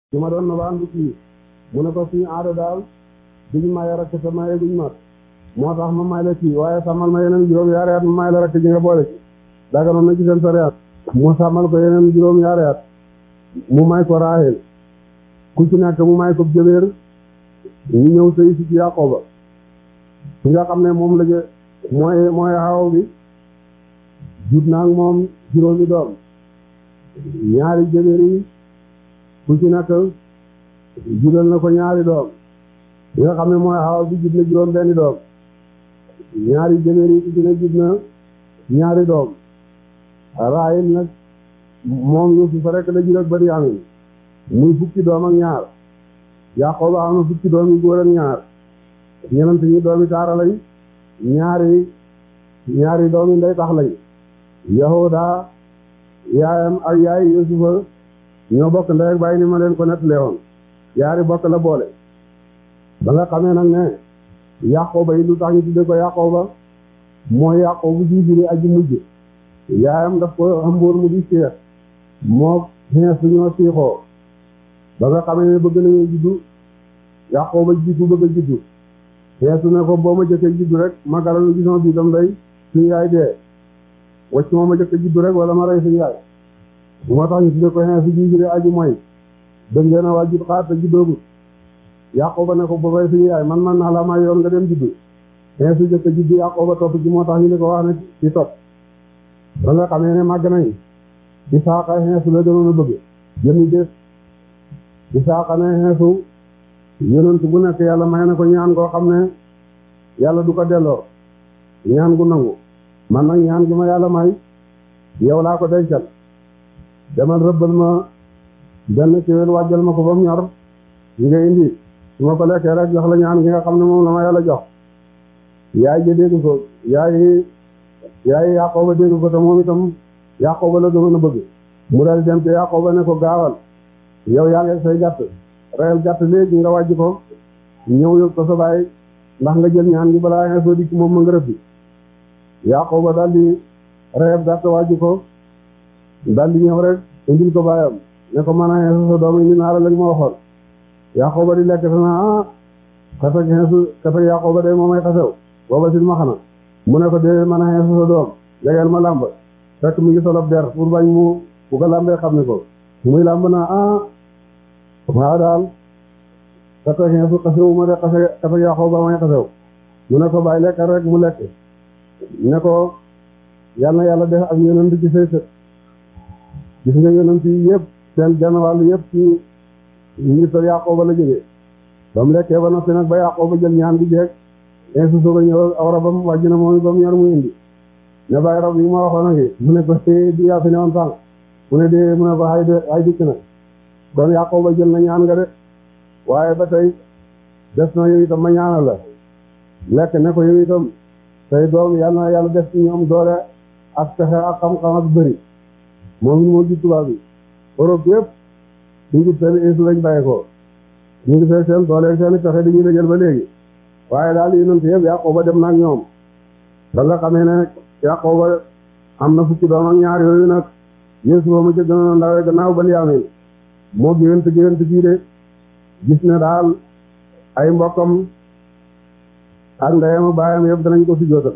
ci ma doon na ba andi kii mu ne ko suñu aada daal duñ maye rakk te maye guñ mat moo tax ma may la kii waaye sàmmal ma yeneen juróom yaari at ma may la rakk ji nga boole ci daga noon na ci seen sariyaat mu sàmmal ko yeneen juróom yaari at mu may ko Raahel ku ci nekk mu may ko jëbeer ñu ñëw sëy si ci Yaqooba ki nga xam ne moom la jë mooy mooy xaw bi jut naa ak moom juróomi doom ñaari jëbeer yi ku ci nekk judal na ko ñaari doom li nga xam ne mooy xaw bi jut na juróom benni doom ñaari jëbeer yi ku ci ne jut na ñaari doom Raahel nag moom Yuusufa rek la jur ak Benyamin muy fukki doom ak ñaar Yaqooba am na fukki doom yu góor ak ñaar ñenant ñi doomi taara lañ ñaari ñaari doomi ndey tax lañ Yahuda yaayam ak yaay Yuusufa ñoo bokk ndey ak baay ni ma leen ko nettalee woon yaari bokk la boole ba nga xamee nag ne Yaqooba yi lu tax ñu tudde ko Yaqooba mooy Yaqoobu ji juri aji mujj yaayam daf ko xambóor mu di seet moo xees ñoo siixoo ba nga xamee ne bëgg nañu juddu Yaqooba jiitu bëgg a juddu xeesu ne ko boo ma jëkkee juddu rek ma garalu gisama bi dam day suñu yaay dee wacc moo ma jëkkee juddu rek wala ma rey suñu yaay moo tax ñu tudde ko xeesu ji jure aji mooy dëg ngeen a waa jud xaar te juddoogut Yaqooba ne ko ba bay suñu yaay man man naa la may yoon nga dem juddu xeesu jëkkee juddu Yaqooba topp ci moo tax ñu ne ko wax ne ci topp ba nga xamee ne màgg nañ Isaaqa xeesu la gënoon a bëgg jëmi des Isaaqa ne xeesu yonent bu nekk yàlla may na ko ñaan koo xam ne yàlla du ko delloo ñaan gu nangu man nag ñaan gi ma yàlla may yow laa ko dencal demal rëbbal ma benn kéwél wàjjal ma ko ba mu ñor ñi nga indi su ma ko lekkee rek jox la ñaan gi nga xam ne moom la ma yàlla jox yaay ja dégg ko yaay yaay Yaqooba dégg ko te moom itam Yaqooba la gënoon a bëgg mu dal dem te Yaqooba ne ko gaawal yow yaa ngi say gàtt reyal gàtt léegi nga wàjj ko ñëw yóbbu ko sa baay ndax nga jël ñaan gi balaa nga soo dikk moom ma nga rëbbi Yaqooba daal di reyal gàtt wàjj ko daal di ñëw rek indil ko baayam ne ko man a xeesu sa doom indi naa la lañ ma waxoon Yaqooba di lekk sana ah xasag xeesu xasag Yaqooba de moomay xasew booba sil ma xana mu ne ko dee man a xeesu sa doom jegeel ma làmb fekk mi ngi solob der pour bañ mu bu ko làmbee xam ne ko muy làmb naa ah waaw daal kata xeesu xasewu ma de xase kata Yaqooba may xasew mu ne ko bàyyi lekk rek mu lekk ne ko yal na yàlla def ak yonent ci say sët gis nga yonent yi yëpp seen genn wàll yëpp ci ngi sa Yaqooba la jógee ba mu lekkee ba noppi nag ba Yaqooba jël ñaan bi jeeg insu soog a ñëw aw rabam wàjj na moom ba mu ñor mu indi ne bàyyi rab yi ma waxoon a ngi mu ne ko di yaa fi ne woon sànq mu ne dee mu ne ko ay de ay dikk na kon Yaqooba jël na ñaan nga de waaye ba tey des na yow itam ma ñaanal la lekk ne ko yow itam tey doom yal na yàlla def ci ñoom doole ak pexe ak xam-xam ak bëri moom it moo ji tubaab bi Europe yëpp ñu ngi seen insu lañ bàyyi ko ñu ngi fee seen doole seen pexe dañuy la jël ba léegi waaye daal yonent yëpp Yaqooba dem na ak ñoom ba nga xamee ne Yaqooba am na fukki doom ak ñaar yooyu nag Yuusufa ma ca gënoon a ndawee gannaaw Benyamin moo géwént géwént bii de gis ne daal ay mbokkam ak ndeyam baayam yëpp danañ ko sujjóotal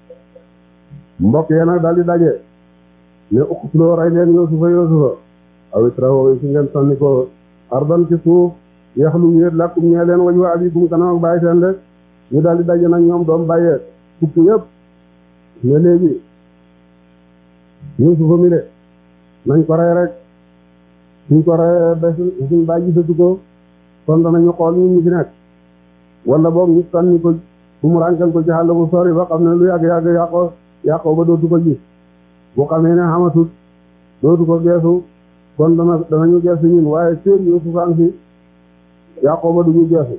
mbokk yee nag daal di daje ne uqtuloo rey leen Yuusufa Yuusufa aw itrahu si ngeen sànni ko ardan ci suuf yaxlu wéet lakkum ñee leen waju abikum kanam ak bàyyi seen de ñu daal di daje nag ñoom doom bàyyee fukki yëpp ne léegi Yuusufa mi de nañ ko rey rek suñ ko rey ba suñ bàyyi gisatu ko kon danañu xool ñu ñu fi nekk wala boog ñu sànni ko fu mu rànkal ko ci xàll bu sori ba xam ne lu yàgg yàgg yàqoo yàqoo ba dootu ko gis bu xamee ne xamatut dootu ko geesu kon dana danañu geesu ñun waaye seen Yuusuf a ngi fi yàqoo ba duñu geesu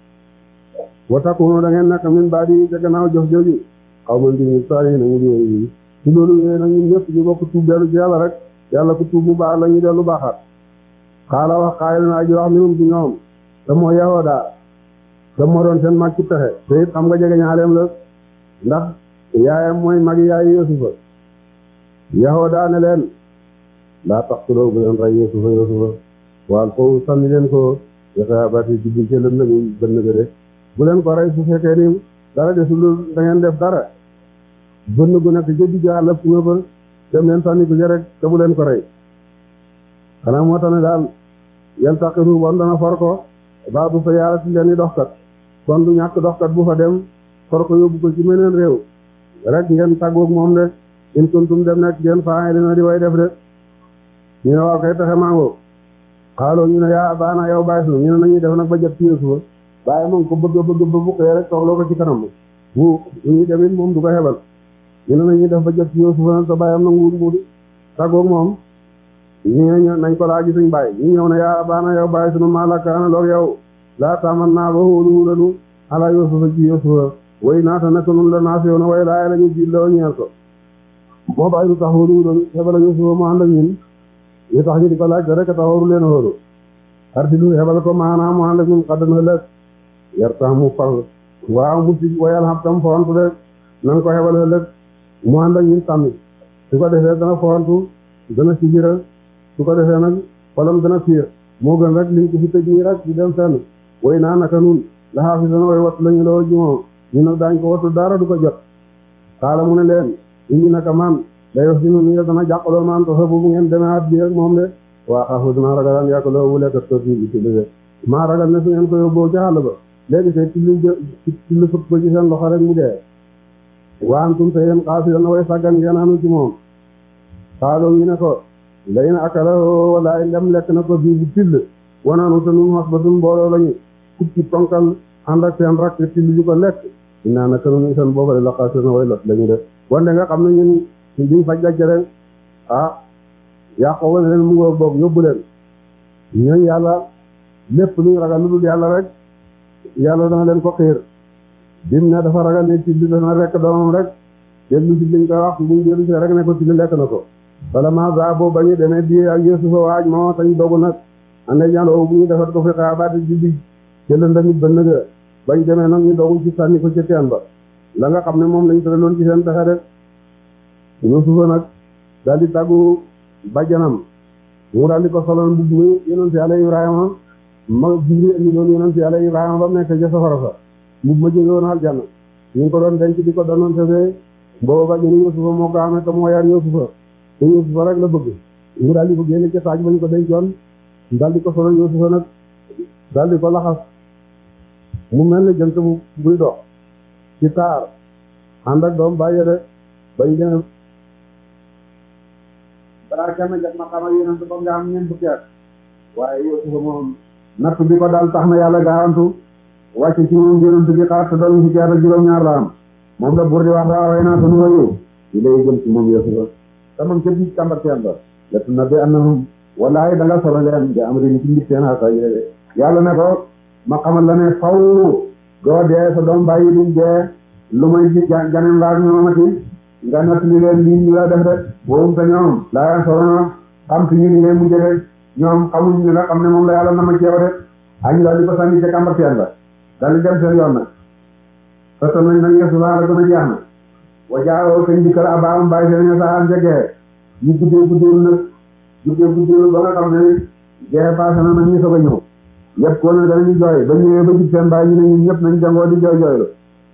wa takunu da ngeen nekk min baa di ca gannaaw jox jooju xaw ma ndi saa yi nañu di ci loolu yooyu nag ñun ñëpp ñu bokk tuub dellu ci yàlla rek yàlla ku tuub mu baax la ñu dellu baaxaat xaala wax xaayil na aji wax minum ci ñoom te moo Yahuda te moo doon seen mag ci pexe te it xam nga jege ñaaleem la ndax yaayam mooy mag yaayi Yuusufa Yahuda ne leen laa taqtuluu bu leen rey Yuusufa Yuusufa waaw foofu sànni leen ko yaxaabati jubbi ci lëndëm yi bënn ga de bu leen ko rey su fekkee ni dara desul da ngeen def dara bënn gu nekk ca digg àll fu nga ba dem leen sànni ko ca rek te bu leen ko rey xanaa moo tax ne daal yel taqiru bon dana for ko baa bu fa yaara si leen i doxkat kon du ñàkk doxkat bu fa dem for ko yóbbu ko ci meneen réew rek ngeen tàggoog moom de in kuntum dem nekk ngeen faa dina di way def de ñu ne waaw kay taxe mango xaaloo ñu ne yaa baana yow bàyyi sunu ñu ne nañuy def nag ba jot ci Yuusufa bàyyi moom ko bëgg bëgg ba bu xëyee rek toogloo ko ci kanam bu ñuy demit moom du ko xebal ñu ne nañuy def ba jot ci Yuusufa nag sa bàyyam nanguwul mu tàggoog moom ñu ne nañ ko laaj suñ bàyyi ñu ñëw ne yaa baana yow bàyyi sunu maalaka ana loog yow laa taman naa ba hóolu lanu ala Yuusufa ci Yuusufa way naata naka nun la naas yow na way laay la ñu ji loo ñeel ko moo bàyyi lu tax hóolu lanu xebal Yuusufa mu ànd ak ñun ñu tax ñu di ko laaj rek tax waru leen hóolu arsilu xebal ko maanaam mu ànd ak ñun xaddan ëllëg yar tax mu fal waaw mu si wayal xam tam foontu de nan ko xebal ëllëg mu ànd ak ñun tamit su ko defee dana foontu dana sigira su ko defee nag xolam dana fiir moo gën rek liñ ko fi tëj nii rek di dem fenn way naa naka nun la xaafi dana way wattu lañu loo ji moom ñu nag daañ ko wattu dara du ko jot xaala mu ne leen indi naka man day wax si nu ni dana jàqaloo man to sa bu ngeen demee at bi ak moom de waa xaafu dana ragalaan yàq loo wu lekkat ko fii bi ci liggéey maa ragal ne su ngeen ko yóbboo ca àll ba léegi te tilli tilli fëpp ko ci seen loxo rek mu dee waantum te yéen xaafi dana way sàggan ngeen anu ci moom xaaloo ñu ne ko lay na akala walaay ndem lekk na ko bii bu till wanaanu te nun xas ba dun mbooloo lañu fukki tonkal ànd ak seen rakk till yu ko lekk dinaa naka nun seen boobale la xaasi na way lot lañu def wante nga xam ne ñun duñ faj gàcce rek ah yàqoo wane leen mu ngoo boog yóbbu leen ñooñ yàlla lépp luñ ragal lu dul yàlla rek yàlla dana leen ko xiir bim ne dafa ragal ne till dana rekk doomam rek dellu si liñ koy wax buñ dellu si rek ne ko till lekk na ko bala ma za boobu ba ñu demee di ak Yuusufa waaj moo tañ dogu nag ande ñandoo bu ñu defat ko fi xaabaati ji bi ci lëndamit ba nëga bañ demee nag ñu dogu ci sànni ko ci teen ba la nga xam ne moom lañ tëraloon ci seen pexe rek Yuusufa nag daal di tàggu bàjjanam mu daal di ko soloon mbubb mi yonent Yàlla Ibrahima ma Jibril indi doon yonent Yàlla Ibrahima ba mu nekk ca safara sa mbubb ma jóge woon aljanna ñu ngi ko doon denc di ko doonoon tefee booba bàjjanu Yuusufa moo ko amee te moo yar Yuusufa te Yuusufa rek la bëgg mu daal di ko génne ca taaj ba ñu ko dencoon daal di ko solo Yuusufa nag daal di ko laxas mu mel ni jant bu buy dox ci taar ànd ak doom bàyyi de bañ demee balaa kenn jot ma xamal yonent ba nga am ñeent fukki at waaye Yuusufa moom natt bi ko daal tax na yàlla gaawantu wàcce ci moom yonent bi xaar te doon fukki at ak juróom-ñaar la am moom la buur di wax daa way naa sunu wayu yi lay jëm ci moom Yuusufa te moom ca biir kàmbarteen ba lett na bi annahum wallahi da nga solo leen di am rini ci mbir seen asa yéene yàlla ne ko ma xamal la ne faw doo dee sa doom bàyyi duñ dee lu may ji janem laak ñoomati nga natt li leen lii ñu la def de boobu te ñoom laa solo xam si ñu ni leen mu jëde ñoom xamuñ ñu nga xam ne moom la yàlla na ma ceew de añu daal di ko sànni ca kàmbarteen ba daal di dem seen yoon nag fekk nañ nag yeesu laa la gën a jeex na wa jaawoo kañ dikkal abaam bàyyi seen saxaan jegee ñu guddee guddee nag guddee guddee ba nga xam ne jeexe passé na nag ñu soog a ñëw yëpp ko ne danañu jooy ba ñëwee ba jub seen bàyyi ñu ne ñun ñëpp nañ jangoo di jooy jooy la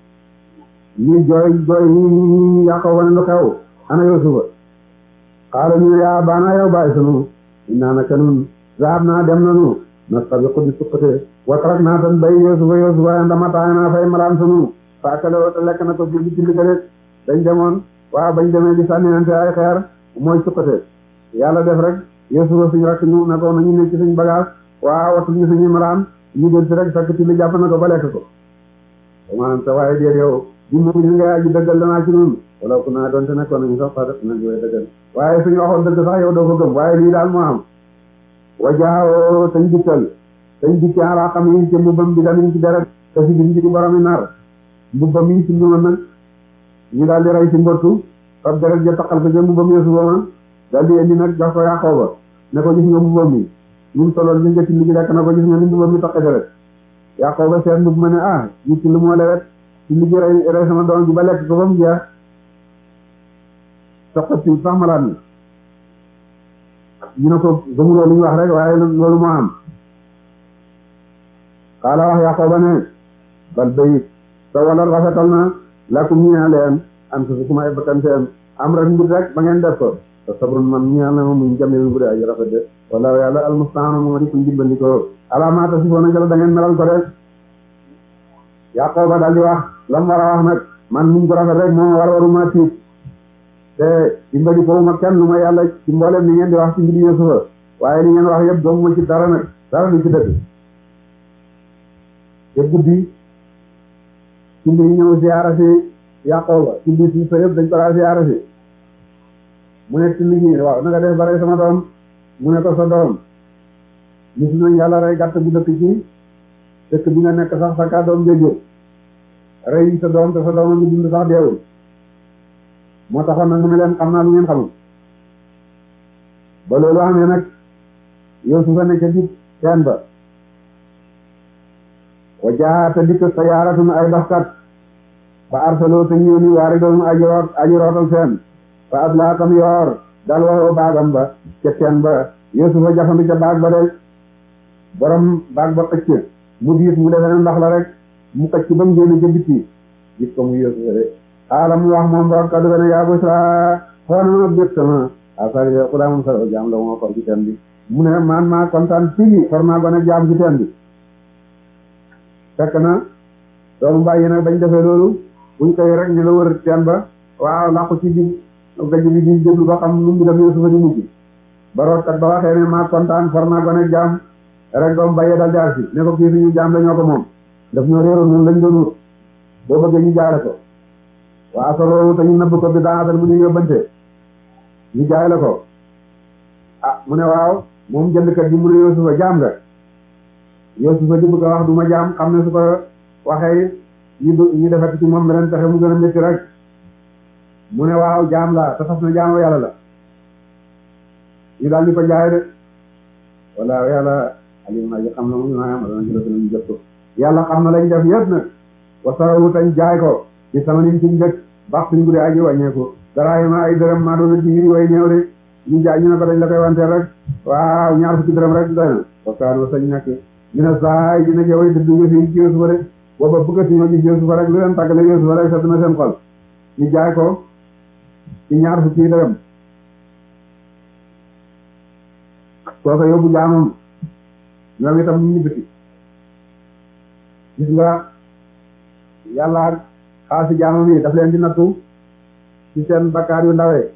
ñu jooy jooy ñi yàqoo wane lu xew ana Yuusufa xaala ñu ne yaa baana yow bàyyi sunu innaa naka nun zaab naa dem nanu nastabiqu di suqate wa tarak naa tan bay Yuusufa Yuusufa ndama taay naa fay malaan sunu faakale woo lekk na ko bi ci liggéey dañ demoon waaw bañ demee di sànninante ay xeer mooy suqate yàlla def rek Yuusufa suñu rakk ñu ne ko nañu nekk ci suñ bagage waaw wattu ñu suñu malaan ñu del si rek fekk ci li jàpp na ko ba lekk ko maanaam te waaye déet yow bi mu ñu ngay aji dëggal danaa ci nun wala ku naa doonte nekkoon nañu sax sax nañ koy dëggal waaye suñu waxoon dëgg sax yow doo ko gëm waaye lii daal moo am wajaaw tañ dikkal tañ dikki alaa xam yi ci mbubbam bi dañu ci deret te si biñ ci di boromi nar mbubbam yi ci nduma nag ñu daal di rey ci mbottu fab deret ja taqal ko ca mbubbam Yuusufa ma daal di indi nag jox ko Yaqooba ne ko gis nga mbubbam mi ñun soloon li nga ci ligi lekk na ko gis nga ni mbubbam mi taqe deret Yaqooba seen mbubb ma ne ah ñu ci lu moo lewet ci ligi rey rey sama doom ji ba lekk ko ba mu jeex soqati sax malaat mi ñu ne ko gëmuloo li ñu wax rek waaye loolu moo am xaala wax Yaqooba ne bal bayit sa wala rafetal na lakum ñeel leen am su kuma ay bakkan seen am rek mbir rek ba ngeen def ko te sabrun man ñeel na ma muñ jamil bu dee ay rafet de wala yàlla almustaanu moo di kuñ dimbandikoo alaamaata si foona jëla da ngeen melal ko de Yaqooba daal di wax lam war a wax nag man muñ ko rafet rek moo war waruma tiit te dimbali ko ma kenn lu ma yàlla ci mboolem li ngeen di wax ci mbiri Yuusufa waaye li ngeen wax yëpp doomu ma ci dara nag dara lu ci dëgg te guddi ci mbiri ñëw siyaara si Yaqooba ci mbiri si sa yëpp dañ ko daa siyaara si mu ne ci liggéey waaw na nga def bare sama doom mu ne ko sa doom gis nañ yàlla rey gàtt bu dëkk ci dëkk bi nga nekk sax sa kaa doom jëjjër rey sa doom te sa doom a ngi dund sax deewul moo taxoon nag mu ne leen xam naa lu ngeen xamul ba loolu amee nag yow su fa nekk ci teen ba wa jaata dikk sayaaratun ay doxkat ba arsaloo te ñëw ni waari doon aji root aji rootal seen fa aslaa tam yoor dal waxoo baagam ba ca teen ba Yuusufa jafandu ca baag ba de borom baag ba xëcc mu diit mu defee ne ndox la rek mu xëcc ba mu génn ca bitti gis ko mu Yuusufa de xaala mu wax moom borom kaddu ga ne yaa busra xoona bég sama asari xudaa moom saro jaam la moo for ci teen bi mu ne man maa kontaan fii for maa gone jaam ci teen bi fekk na doomu bàyyi nag bañ defee loolu buñ koy rek ñu la wër teen ba waaw làqu ci bi gaj bi di déglu ba xam nu mu dem Yuusufa di mujj ba rootkat ba waxee ne maa kontaan for naa gone jaam rek doomu bàyyi dal jaar si ne ko kii suñu jaam la ñoo ko moom daf ñoo réeroon noonu lañ doon wut boo bëggee ñu jaare ko waa solo te ñu nëbb ko bi daa mu ñu yóbbante ñu jaay la ko ah mu ne waaw moom jëndkat bi mu ne Yuusufa jaam nga Yuusufa di bëgg a wax du ma jaam xam ne su ko waxee ñu ñu defati ci moom beneen pexe mu gën a métti rek mu ne waaw jaam la te fas na jaamu yàlla la ñu daal di ko jaay de wala yàlla alim na ji xam na mu maa yama dana jëla ñu jot ko yàlla xam na lañ def yëpp nag wa sarawu tañ jaay ko ci sama nin ci dëkk bax suñ guddi aji wàññeeku dara yi ma ay dërëm maa doon ci yiri way néew de ñu jaay ñu ne ko dañ la koy wanteel rek waaw ñaar fukki dërëm rek doy na wakkaan wa sañ nekk ñu ne saay dina jëway dëdd nga fi ci Yuusufa de booba bëggatuñoo gis Yuusufa rek lu leen tàggale Yuusufa rek sedd na seen xol ñu jaay ko ci ñaar fukki dërëm kooka yóbbu jaamam ñoom itam ñu ñibbiti gis nga yàlla xaasi jaamam yi daf leen di nattu ci seen bakkaar yu ndawee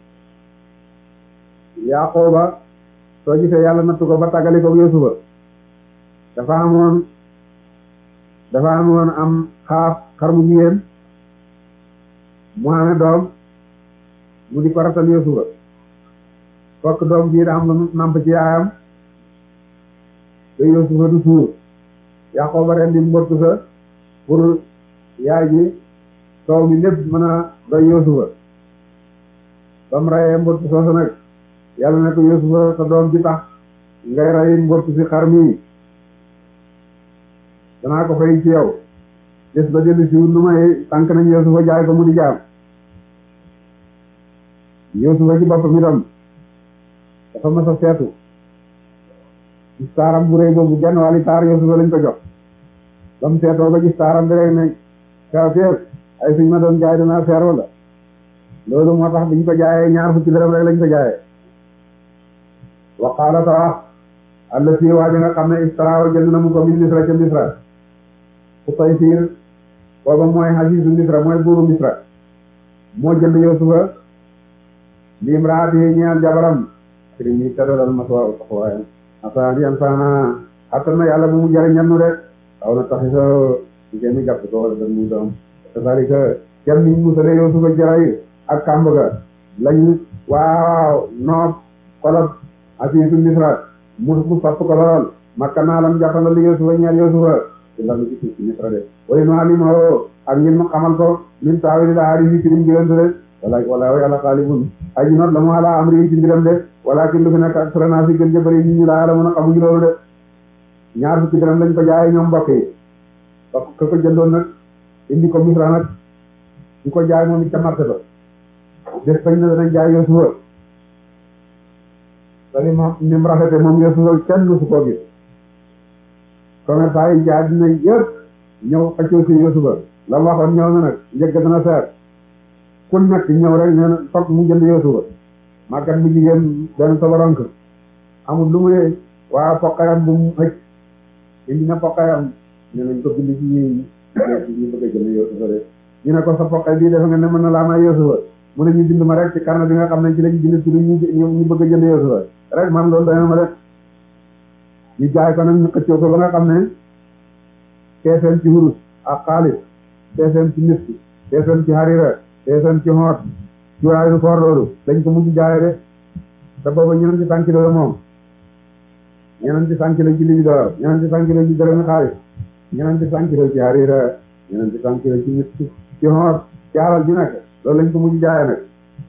Yaqooba soo gisee yàlla nattu ko ba tàggali ko Yuusufa dafa amoon dafa amoon am xaaf xar mu jigéen mu amee doom mu di ko ratal Yuusufa fokk doom bii da am lu namp ci yaayam te Yuusufa du suur Yaqooba ren di mbottu sa pour yaay ji soow mi lépp mën a doy Yuusufa ba mu rayee mbottu soosu nag yàlla ne ko Yuusufa sa doom ji tax ngay ray mbottu si xar mi danaa ko fay ci yow des ba dellu si wut lu may tànk nañ Yuusufa jaay ko mu di jaam Yuusufa ci boppam itam dafa mas a seetu gis taaram bu rëy boobu genn wàlli taar Yuusufa lañ ko jox ba mu seetoo ba gis taaram bi rek ne kaw teer ay suñ ma doon jaay danaa seeroo la loolu moo tax biñ ko jaayee ñaar fukki dërëm rek lañ ko jaayee wa qaala ta wax alla si waaja nga xam ne istaraaw jënd na mu ko min misra ca misra ku tay fiir booba mooy hasiisu misra mooy buuru misra moo jënd Yuusufa lim raati ñeel jabaram sëriñ bi tëddalal maswa taxawaayam asaani an saana attan na yàlla bu mu jariñal nu rek aw na taxi sa ngeen gàtt ko wala dan muy doom c'est-à-dire que kenn niñ musale Yuusufa jaray ak kàmb ga lañ waaw noob kolot asiisu misra mu mu sopp ko lool makka naa lam jàppandal Yuusufa ñeel Yuusufa ci lan ci suuf ci misra de way no alimoo ak ngeen mu xamal ko min taawili la haari yi ci lim gëlante de wala wala yàlla xaalibun aji not la mu ala amri ci mbiram de walakin lu fi nekk ak srana fi gën jëbëri nit ñi laa la mën a xamuñu loolu de ñaar fukki dërëm lañ ko jaayee ñoom mbokk yi ba ka ko jëndoon nag indi ko misra nag di ko jaay moom it ca marché ba des bañ na danañ jaay Yuusufa te ni moom ni mu rafete moom Yuusufa kenn du su ko gis commerçant yi ci àddina yëpp ñëw xëccoo si Yuusufa la mu waxoon ñëw na nag njëgg dana seer ku nekk ñëw rek nee na foog mu jënd Yuusufa màggat mu jigéen benn sobaronk amul lu mu ne waa poqayam bu mu xëcc indi na poqayam ne nañ ko bind ci ñi ñu bëgg a jënd Yuusufa de ñu ne ko sa poqay bii defe nga ne mën na laa may Yuusufa mu ne ñu bind ma rek ci carnet bi nga xam ne ci lañu bind turu ñu ñu bëgg a jënd Yuusufa rek man loolu dana ma def ñu jaay ko nag ñu xëccoo ko ba nga xam ne teefeen ci wurus ak xaalis teefeen ci miski teefeen ci harira teefeen ci xoot cuuraayu koor loolu dañ ko mujj jaaye de te booba ñeneen ci cent kilo la moom ñeneen ci cent kilo ci libi door ñeneen ci cent kilo ci dërëmi xaalis ñeneen ci cent kilo ci harira ñeneen ci cent kilo ci miski ci xoot ci alal ji nekk loolu lañ ko mujj jaaye nag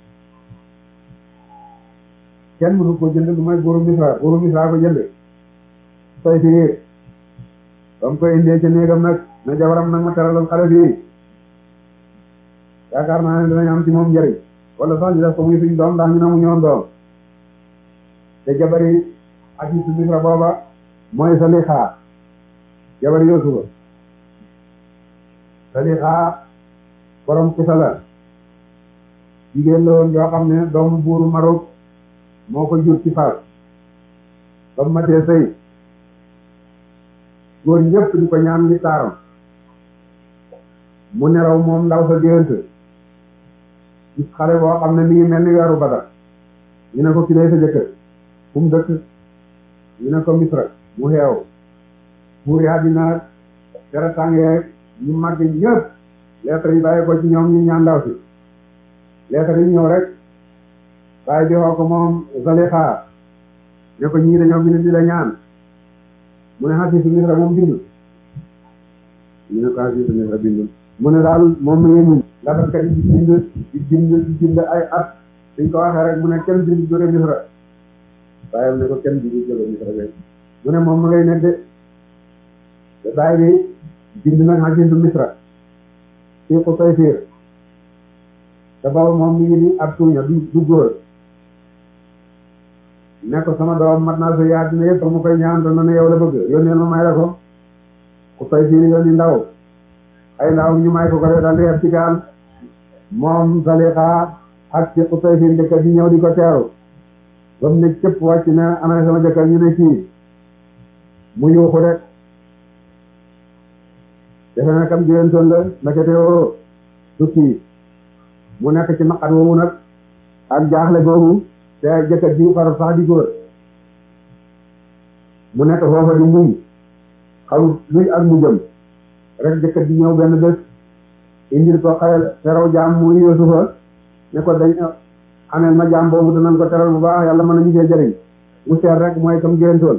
kenn mënu ko jënd lu may buuru Misra buuru Misra ko jënd tay fii ba mu koy indee ca néegam nag na jabaram nag ma teralal xale fii yaakaar naa ne dinañ am ci moom njëriñ wala sax ñu def ko muy suñ doom ndax ñu ne mu ñoon doom te jabari ak yi su Misra booba mooy Salixa jabari Yuusufa Salixa borom kisa la jigéen la woon yoo xam ne doomu buuru Marok moo ko jur ci Faas ba mu matee sëy góor ñëpp di ko ñaan ngi taaram mu neraw moom ndaw sa géwént gis xale boo xam ne mi ngi mel ni weeru Badar ñu ne ko ki lay sa jëkkër fu mu dëkk ñu ne ko Misra mu xeew buur yaa dina tere tàngee ñu màgg ñëpp lettre yi bàyyi ko ci ñoom ñu ñaan ndaw si lettre yi ñëw rek bàyyi di xoo ko moom Zalixa ne ko ñii dañoo bind di la ñaan mu ne xasiisu Misra moom bindul ñu ne ko xasiisu Misra bindul mu ne daal moom mi ngi muñ nga def kat di bind di bind di bind ay at suñ ko waxee rek mu ne kenn bind jóge Misra bàyyam ne ko kenn bind jóge Misra be mu ne moom ma ngay nekk de te bàyyi bi bind nag xasiisu Misra fii ko koy fiir te boobu moom mi ngi ni ab tuuña du du góor ne ko sama doom mat naa sa yaa dina yëpp mu koy ñaan doon na ne yow la bëgg yónneel ma may la ko ku koy fiir yónni ndaw ay ndaw ñu may ko ko daal di yeb ci gaal moom Zalixa ak ci ku koy fiir jëkkër di ñëw di ko teeru ba mu ne cëpp wàcc ne ana sama jëkkër ñu ne kii mu yuuxu rek defe na kam jigéentoon la ndekete yoo du kii mu nekk ci naqar woowu nag ak jaaxle googu te jëkkër ji faru sax di góor mu nekk foofa di muñ xamul luy ak mu jëm rek jëkkër ji ñëw benn bés indil ko xayal teraw jaam muy Yuusufa ne ko dañ ameel ma jaam boobu danañ ko teral bu baax yàlla mën nañu cee jëriñ mu seet rek mooy kam géntoon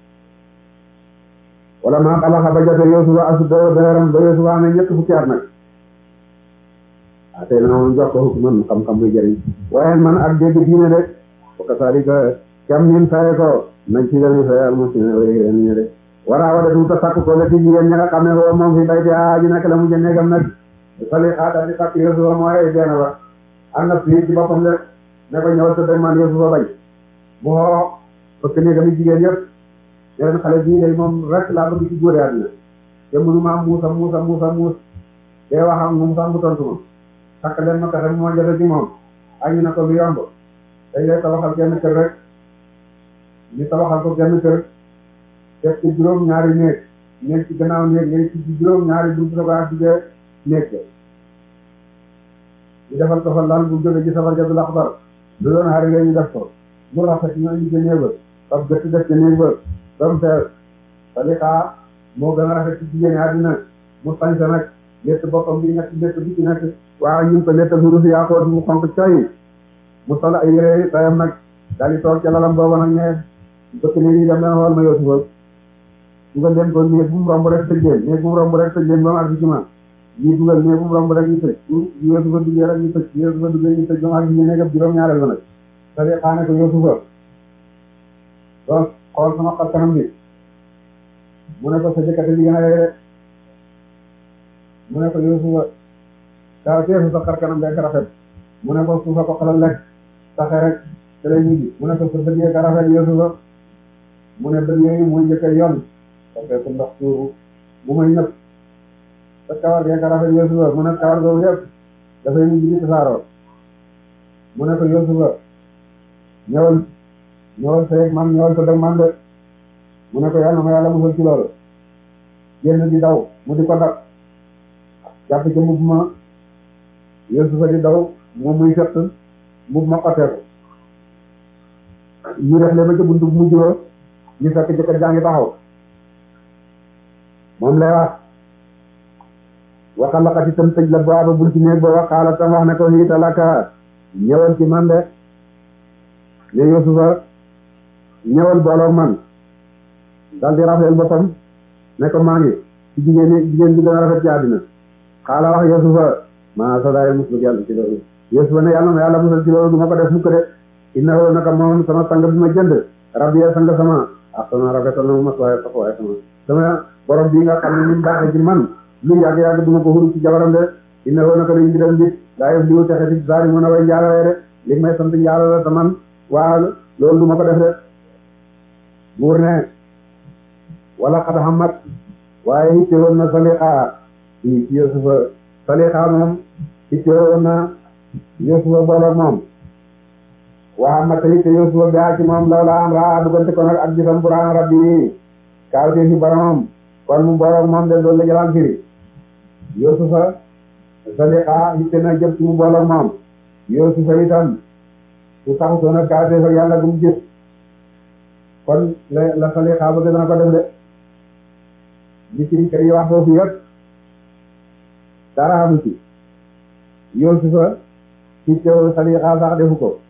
wala maa xalaxa ba jote Yuusufa asuddahu dëgëram ba Yuusufa amee ñett fukki at nag ah tey nag moom jox ko hukman xam-xam muy jëriñ waaye man ak dégg diine de wa kasaalika kam nin faye ko nañ ci dani faye almuslimin way ñu de wara wada tuuta sakk ko la ci jigéen ña nga xam ne foofu moom fi bayti aaji nak la mu jëneegam nag sali xaata di sakk Yuusufa mooy deena ba am na fii ci boppam de ne ko ñëwal sa dëgg man Yuusufa bañ mu xoo fëkk néegam yi jigéen yëpp ne leen xale bii day moom rek laa bëgg ci góore àddina te mënu ma muusa muusa muusa muus te wax ak moom sax mu tontu ma sakk leen ma pexe moo jafe ci moom ak ñu ne ko lu yomb dañ lay tabaxal kenn kër rek ñu tabaxal ko kenn kër def ci juróom ñaari néeg néeg ci gannaaw néeg néeg ci juróom ñaari buntu sa ko ak jigee néeg ñu defal ko fa lal bu jóge ci safar jadu laxbar lu doon xari ñu def ko mu rafet ñoo ñu néeg ba fab gëtt def ci néeg ba dom feer Salixa moo gën a rafet ci jigéen àddina mu sañse nag létt boppam bi nekk létt bi ci nekk waaw ñu ngi ko léttal huruf yaa ko mu xonk coy mu sol ay yére tayam nag daal di toog ca lalam booba nag ñee bëkk néeg yi dem leen xool ma Yuusufa dugal leen ko néeg bu mu romb rek tëj leen néeg bu mu romb rek tëj leen ba mu àgg ci man ñii dugal néeg bu mu romb rek ñu tëj Yuusufa duggee rek ñu tëj Yuusufa duggee ñu tëj ba mu àgg ci néegam juróom-ñaareel ba nag sali xaane ko Yuusufa donc xool sama xar kanam bi mu ne ko sa jëkkate bi gën a yore mu ne ko Yuusufa daa teesu sa xar kanam bekk rafet mu ne ko suufa ko xalal lekk saxe rek te lay ñibbi mu ne ko sa bët yee ka rafet Yuusufa mu ne bët yooyu muy njëkk a yoon parce que ndox tuuru bu may nëb sa kawar yee ka rafet Yuusufa mu ne kawar googu yëpp dafay mujj di tasaaroo mu ne ko Yuusufa ñëwal ñëwal sa yeg man ñëwal sa dëgg man de mu ne ko yàlla ma yàlla musal ci loolu génn di daw mu di ko dab jàpp ci mbubb ma Yuusufa di daw moom muy fett mbubb ma xotteeku ñu def le ba ca buntu bu mujj ba ñu fekk jëkkër jaa ngi taxaw moom lay wax waxa laqati tam tëj la baaba bul ci néeg ba waxaala tam wax ne ko hiita laka ñëwal ci man de ne Yuusufa ñëwal booloog man dal di rafetlu boppam ne ko maa ngi ci jigéen ñi jigéen bi gën a rafet ci àddina xaala wax Yuusufa maa sadaay muslu yàlla ci loolu Yuusufa ne yàlla na yàlla musal ci loolu du ma ko def mukk de innahu naka moom sama sang bi ma jënd rabbi sang sama ak sama rafetal na mu mas waaye sax waaye sama sama borom bii nga xam ne ni mu baaxee ci man lu yàgg-yàgg du ma ko huru ci jabaram de innahu naka dañ mbiram bi daa yëf liwu texe ci saari mën a way njaalawee de li may sant njaalo la te man waa loolu du ma ko def de buur ne wala xata xamat waaye itte woon na Salixa ci ci Yuusufa Salixa moom itte woon na Yuusufa booloog moom waa ma tey te Yuusufa bi ci moom law la am raa duggante ko nag ak gisam buraan rabbi kaaw te fi boromam kon mu booloog moom de loolu la jalaan firi Yuusufa Salixa itte na jëm ci mu booloog moom Yuusufa itam su taxutoon ak kaaw te fa yàlla gum gis kon la la Salixa bëgg dana ko def de li ci kër yi wax foofu yëpp dara amu ci Yuusufa ci teew Salixa sax defu ko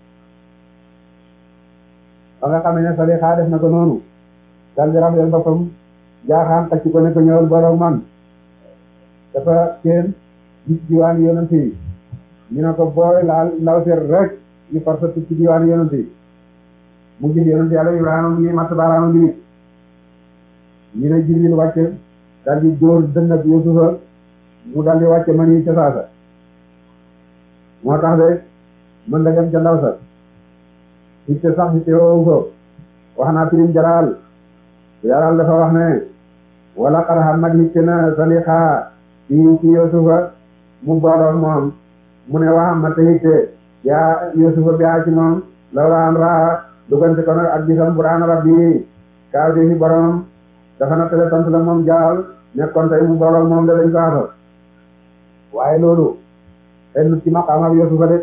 ba nga xam ne Salixa def na ko noonu dal di rafetlu boppam jaaxaan xacc ko ne ko ñëwal borom man dafa seen gis diwaan yonent yi ñu ne ko booy laal ndaw seet rek ñu far sa ci diwaan yonent yi mu gis yonent yàlla Ibrahima mu ngi matt baaraama ngi nit ñu ne Jibril wàcce daal di dóor dënn ak Yuusufa mu daal di wàcce man yi ca saasa moo tax de mën da dem ca ndaw sa itte sax itte woowu ko wax naa firim jalaal jalaal dafa wax ne wala xar xam nag itte na Salixa ci ci Yuusufa mu booloon moom mu ne waxam ma te itte yaa Yuusufa bi ci moom lawla an raa dugante ko nag ak gisam buraan rabbi kaaw di fi boromam dafa na tele sant la moom jaal nekkoon tey mu booloon moom de dañ ko atal waaye loolu xen ci maqaamam Yuusufa de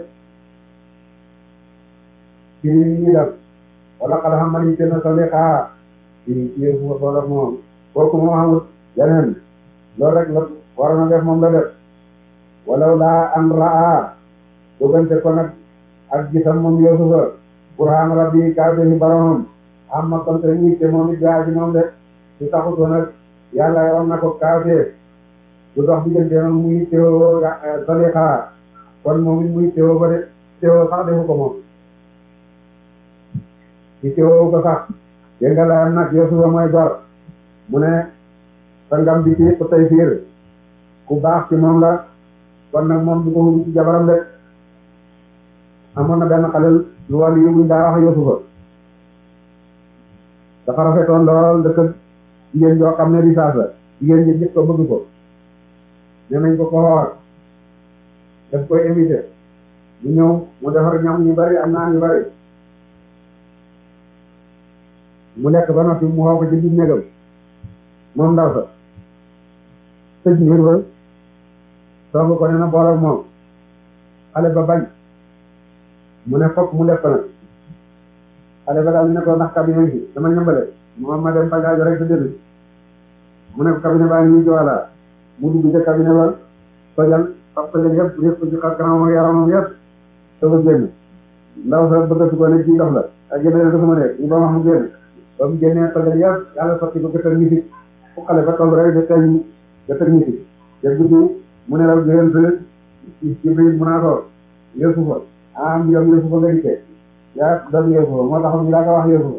ci ñi def wala xala xam man itte na Salixa ci ci Yuusufa booloon moom kooku moo xamut yeneen loolu rek la waroon a def moom la def walaw laa an raa dugante ko nag ak gisam moom Yuusufa burhaan rabbi kaaw de fi boromam am ma kon tey ñitte moom it gaa ji moom de su taxutoon nag yàlla war na ko kaawtee du dox diggante noonu muy teewoo Salixa kon moom it muy teewoo ba de teewoo sax defu ko moom ci teewoo ko sax dégg nga layam nag Yuusufa mooy gor mu ne sangam bi ci ko tey fiir ku baax ci moom la kon nag moom du ko huru ci jabaram de amoon na benn xalel lu wàllu yu buñ daa wax Yuusufa dafa rafetoon lool dëkk jigéen joo xam ne risaas la jigéen ñi gis ko bëgg ko ne nañ ko ko xool daf koy invité mu ñëw mu defar ñam ñu bari am naa ñu bari mu lekk ba noppi mu xoo ko ci biir néegam moom ndaw sa tëj mbir ba soog ko ne na boolak moom xale ba bañ mu ne fokk mu def ko nag xale ba daal ne ko ndax cabinet bi dama ñambale moom ma dem bagage rek sa dënn mu ne ko cabinet baa ngi nii joala mu dugg ca cabinet ba tojal fab tojal yëpp yëpp ci xar kanamam ak yaramam yëpp soo ko génn ndaw sa bëggatu ko ne ci ndox la ak génne ne ko sama nekk ñu ba wax mu génn ba mu génnee tojal yëpp yàlla sotti ko gëtër ñi fi fu xale ba toll rek de teñ gëtër ñi fi te guddi mu ne la génn ci Jibril mu naa ko Yuusufa am yow Yuusufa nga dikkee yaa doon Yuusufa moo tax ñu laa ko wax Yuusufa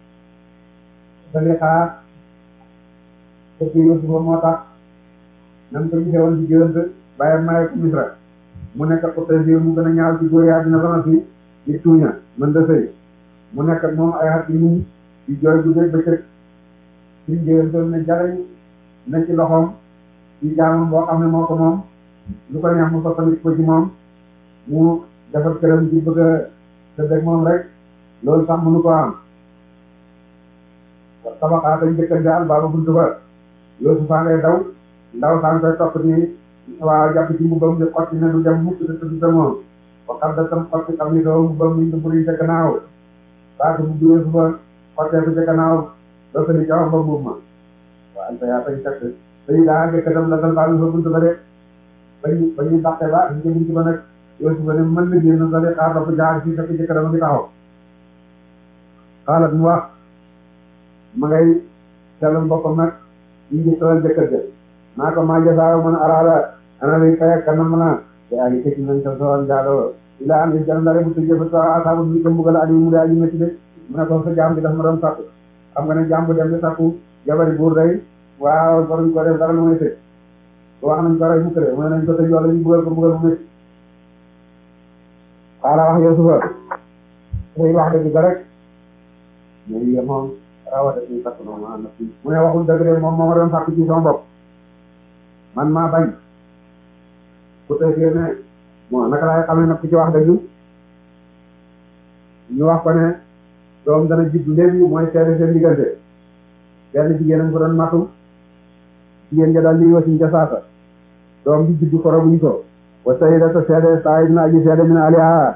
Salixa fekk Yuusufa moo tax nam ko gisee woon ci géwént bàyyam maye ko Misra mu nekk ko tey mu gën a ñaaw ci góor yaa dina ba fi di tuuña mën da sëy mu nekk ak moom ay at yi muñ di jooy bu dee bëccëg suñ jigéen doon ne jarañ ne ci loxoom ci jaamam boo xam ne moo ko moom lu ko neex mu soppandi ko ci moom mu defar këram di bëgg a tëdd moom rek loolu sax mënu ko am tabaxaa dañ jëkkër jaal baaba buntu ba yoosu faa ngay daw ndaw saa koy topp ni waaw jàpp ci mbubbam di xotti ne du dem mukk te tudd sa moom ba xam da tam xotti xam ni doo mbubbam ni duburi ca gannaaw baatu bu yoosu ba xottee ko ca gannaaw doo ko ni ca wax ba mbubb ma waaw anta yaa tañ fekk dañu daa jëkkëram la dal baabi fa buntu ba de bañu bañu dàqe ba ñu jëm ci ba nag yoosu ba ne mën na génn sa de xaar dafa jaar fii fekk jëkkëram a ngi taxaw xaalat mu wax ma ngay sellal boppam nag ñu ngi solal jëkkër ja naa ko maa jasaaw man araada ana lay fay kanam mën a te ay tekki nañ sa soxal njaaloo ila am is jana ndare bu tëjee ba sa asaabu bi ko mbugal ali mu daa ji métti de mu ne ko sa jaam bi daf ma doon sàkku xam nga ne jaam bu dem di sàkku jabari buur day waaw waruñ ko def dara lu may tëj wax nañ ko rey mu këré mu ne nañ ko tëj wala ñu mbugal ko mbugal mu métti xaala wax Yuusufa muy wax dëgg ba rek muy moom rawata ci sakk noonu am na fii mu ne waxul dëgg de moom moo ma doon sàkk ci sama bopp man maa bañ ku tey fii ne bon naka laay xamee nag ku ci wax dëgg ñu wax ko ne doom dana juddu léegi mooy seede seen diggante benn jigéen a ko doon matu jigéen ja daal li wasiñ ca saasa doom bi juddu koro buñ ko wa sayida ta seede saa na aji seede min aliha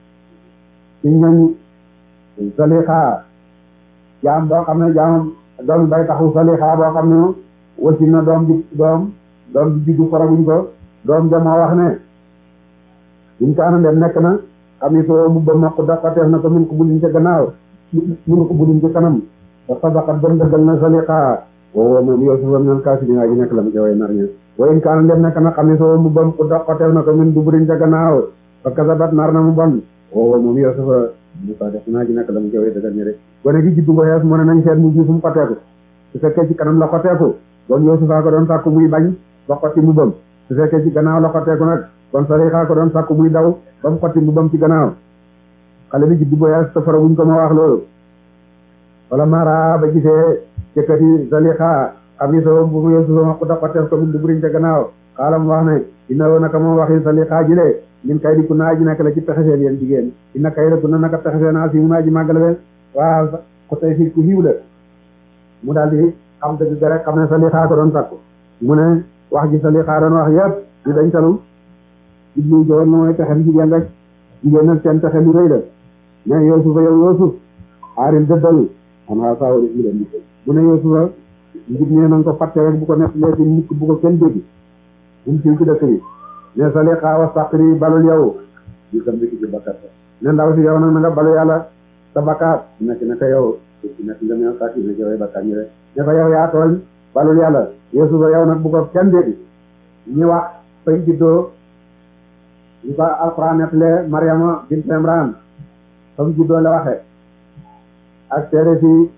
ci ñoñ salixa jaam boo xam ne jaam doom bay taxu salixa boo xam ne wasi na doom bi doom doom bi juddu koro buñ ko doom ja moo wax ne buñ ko anandem nekk na xam ni soo mu ba mokk daqateef na ko min ko bulin ca gannaaw mun ko bulin ci kanam te sadaqat bon dëggal na saliqa woowo moom Yuusufa minal kaasibiin ji nekk la mu ca way nar ña wa in kaana dem nekk na xam ni soo mu bam ko daqateef na ko min duburin ca gannaaw fa kasabat nar na mu bon woowo moom Yuusufa mu sa def naa ji nekk la mu ca way dëggal ña de gone gi juddu ko xees mu ne nañ seet mu ji fu mu xoteeku su fekkee ci kanam la xoteeku bon Yuusufa ko doon sàkku muy bañ ba xotti mu bam su fekkee ci gannaaw la xoteeku nag kon Salixa ko doon sàkku muy daw ba mu xotti mu bam ci gannaaw xale bi juddu ko xees te fara buñ ko ma wax loolu wala mara ba gisee jëkkati Salixa xam ni soo bu Yuusufa ma ko da xoteef ko min duburiñ ca gannaaw xaalam wax ne ina woo naka moom waxi Salixa ji le min kay di ku naa ji nekk la ci pexe seen yéen jigéen ina kay la ku na naka pexe seen a si mu naa ji màggale be waaw ko tey fii ku xiiw la mu daal di xam dëgg ga rek xam ne Salixa ko doon sakku mu ne wax ji Salixa doon wax yëpp di dañ talu jublu jowoon na mooy pexem jigéen rek jigéen nag seen pexe lu rëy la mais Yuusufa yow Yuusuf aarin dëddal xanaa saawari mu leen di mu ne Yuusufa njub nee nañ ko fàtte rek bu ko nekk léegi mukk bu ko kenn dégg bu mu siiw ci dëkk bi ne Salixa wastaqri balul yow di sam biki ci bakkat ne ndaw si yow nag na nga balu yàlla sa bakkaat nekk naka yow ci nekk nga mel sàkki ne jawee bakkaat ñi rek ne ko yow yaa tooñ balul yàlla Yuusufa yow nag bu ko kenn dégg ñi wax fañ juddoo ñu ko alxuraan nettalee Mariama bint Imran fam juddoo la waxe ak seede si